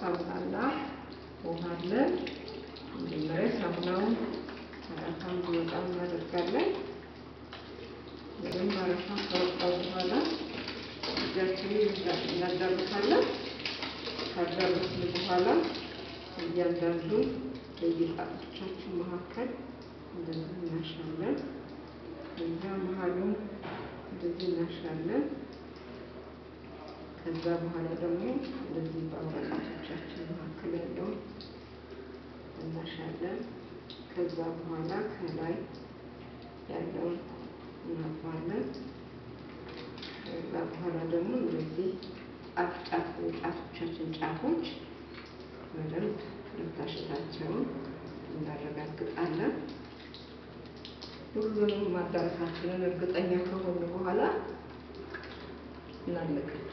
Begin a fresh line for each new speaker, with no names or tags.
ሳሙናና ውሃ አለን። መጀመሪያ ሳሙናውን አረፋ እንዲወጣ እናደርጋለን። በደንብ አረፋ ከወጣ በኋላ እጃችንን እናዳርሳለን። ካዳረስን በኋላ እያንዳንዱ በየጣቶቻችን መካከል እንደዚህ እናሻለን። ከዛ መሀሉን እንደዚህ እናሻለን። ከዛ በኋላ ደግሞ እንደዚህ በአውራ ጣቶቻችን መካከል ያለውን እናሻለን። ከዛ በኋላ ከላይ ያለውን እናጥባለን። ከዛ በኋላ ደግሞ እንደዚህ ጫፍ ጫፍ ጣቶቻችን ጫፎች በደንብ መታሸታቸውን እናረጋግጣለን። ሁሉንም ማዳረሳችንን እርግጠኛ ከሆኑ በኋላ እናለቃለን።